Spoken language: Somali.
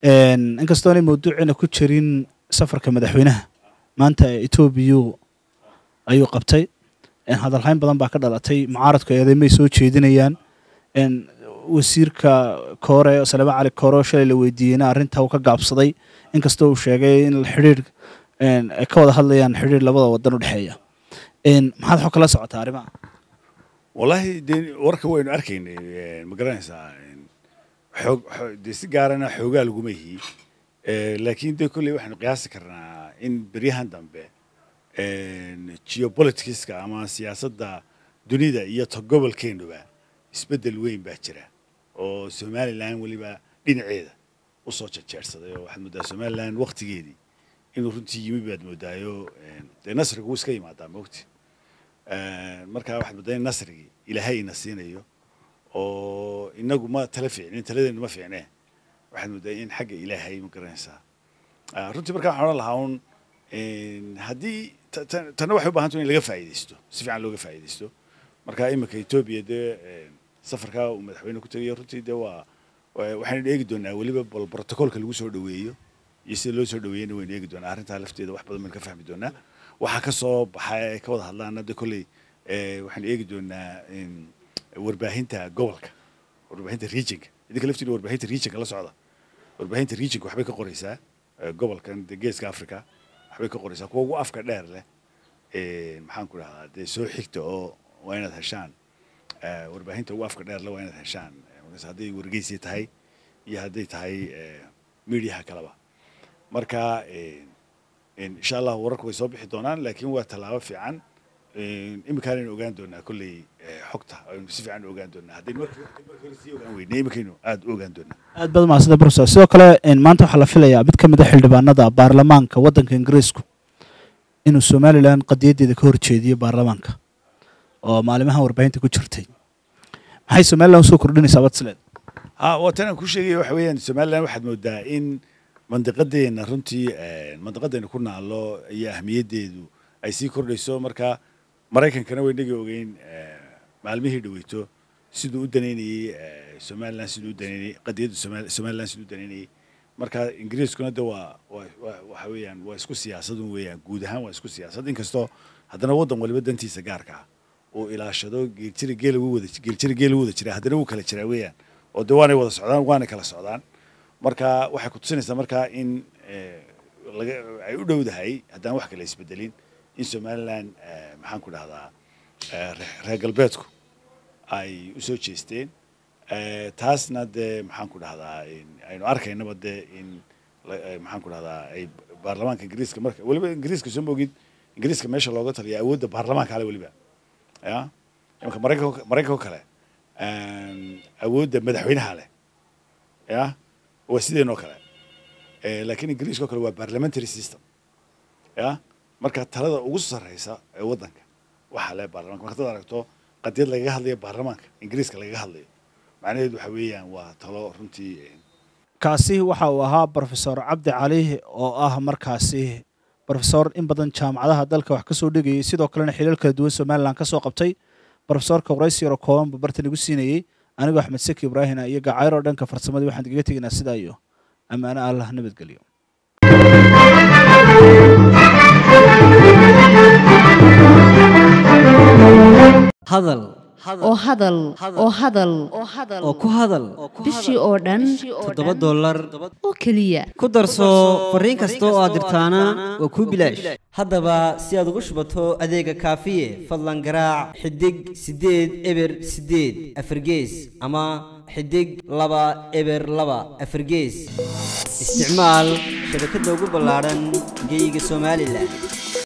inkastoo aanay mawduuciina ku jirin safarka madaxweynaha maanta etoobiya ayuu qabtay hadalhayn badan baa ka dhalatay mucaaradku eedeymay soo jeedinayaan wasiirka koore salama cali koore oo shalay la weydiiyeyna arrinta uu ka gaabsaday inkastoo uu sheegay in xidhiir ay ka wada hadlayaan xidhiir labada wadan u dhexeeya maxaad xog kala socotaa arrimaha wallaahi dee warka waynu arkaynay ma garanaysaa xoog dee si gaarana xoogaa laguma yihi laakiin dee kolley waxaynu qiyaasi karnaa in beryahan dambe geopoliticska ama siyaasadda dunida iyo ta gobolkeenuba isbeddel weyn baa jira oo somalilan weliba dhinaceeda usoo jejeersaday oo waxaad mooddaa somalilan waktigeedii inuu runtii yimi baad moodaayo dee nasriga wuu iska yimaadaa mogti markaa waxaad mooddaa in nasrigii ilaahay ina siinayo oo inagu ma tala fiicnin taladeenu ma fiicnee waxaad mooddaa in xagga ilaahay ma garanaysaa runtii markaa waxaan odhan lahaa un haddii tanna waxay u baahanta in laga faa'iidaysto si fiican looga faa'iidaysto marka iminka etoobiya dee safarkaa uu madaxweyne ku tegayo runtii dee waa waxaynu eegi doonaa weliba bal protocolka lagu soo dhaweeyo iyo sida loo soo dhaweeyena waynu eegi doonaa arrintaa lafteeda wax badan baynu ka fahmi doonaa waxaa ka soo baxa ay ka wada hadlaan hadda kolley waxaynu eegi doonaa warbaahinta gobolka warbaahinta regionka idinka laftiina warbaahinta regionka la socda warbaahinta regionka waxbay ka qoraysaa gobolkan dee geeska africa waxbay ka qoraysaa kuwa ugu afka dheer leh maxaan ku dhahdaa dee soo xigta oo waa inaad heshaan warbaahinta ugu afka dheer leh waa inaad heshaan hadday wargeysi tahay iyo hadday tahay mediaha kaleba marka insha allah wararku way soo bixi doonaan laakiin waa tallaabo fiican iminkaan aynu ogaan doonaa kolley xogta aynu si fiican u ogaan doonaa haddaynu markii hore sii ogaan weynay iminkaynu aada u ogaan doonaa aad baad mahadsantahay professor sidoo kale maanta waxaa la filayaa mid ka mid a xildhibaanada baarlamaanka waddanka ingiriisku inuu somalilan qadiyaddeeda ka horjeediyo baarlamaanka oo maalimahan warbaahinta ku jirtay maxay somalilan usoo kordhinaysaa badsleed ha waa tan aan ku sheegaya waxa weeyaan somalilan waxaad moodaa in mandiqadeena runtii mandiqadeena ku naalo iyo ahmiyaddeedu ay sii kordhayso marka maraykankana waynagii ogeyn maalmihii dhaweyto siduu u danaynayey somalilan siduu u danaynayey qadiyadda somalilan siduu u danaynayey marka ingiriiskuna de waa waxa weeyaan waa isku siyaasadun weeyaan guud ahaan waa isku siyaasad inkastoo haddana waddan waliba dantiisa gaarka ah uu ilaashado geeljira geel ugu wada geeljira geel ugu wada jira haddana wuu kala jiraa weeyaan oo de waanay wada socdaan waanay kala socdaan marka waxay ku tusinaysaa markaa in laga ay u dhowdahay haddaan wax kale isbedelin in somalilan maxaan ku dhahdaa reer galbeedku ay usoo jeesteen taasna dee maxaan ku dhahdaa aynu arkaynaba dee in maxaan ku dhahdaa ay baarlamaanka ingiriiska marka weliba ingiriiska soo mogid ingiriiska meesha looga taliya awoodda baarlamaanka ale weliba ya imanka maraykanka maraykanka kale awoodda madaxweynaha leh ya waa sideenoo kale laakiin ingiriiska oo kale waa parliamentary system ya marka talada ugu sarreysa ee waddanka waxaa leh baarlamanka marka dad aragto qadiyad lagaga hadlayo baarlamaanka ingiriiska lagaga hadlayo macnaheedu waxa weeyaan waa talo runtii kaasi waxa uu ahaa brofesor cabdi cali oo ah markaasi brofesor in badan jaamacadaha dalka wax ka soo dhigayay sidoo kalena xiliil kala duwan somalilan ka soo qabtay brofesorka waraysi yaro kooban buu bartan igu siinayey anigoo axmed seki ibraahina iyo gacayro dhanka farsamadii waxaan igaga tegaynaa sidaa iyo ammaano allah nabadgelyo hadal oo hadal oo hadal oo ku hadal bishii oo dhan toddoba dollar oo keliya ku darso fariin kasta oo aad dirtaana waa kuu bilaash haddaba si aad ugu shubato adeega kaafiye fadlan garaac xidig siddeed eber siddeed afargees ama xidig laba eber laba afargees isticmaal shabakadda ugu ballaadhan geeyiga somalilan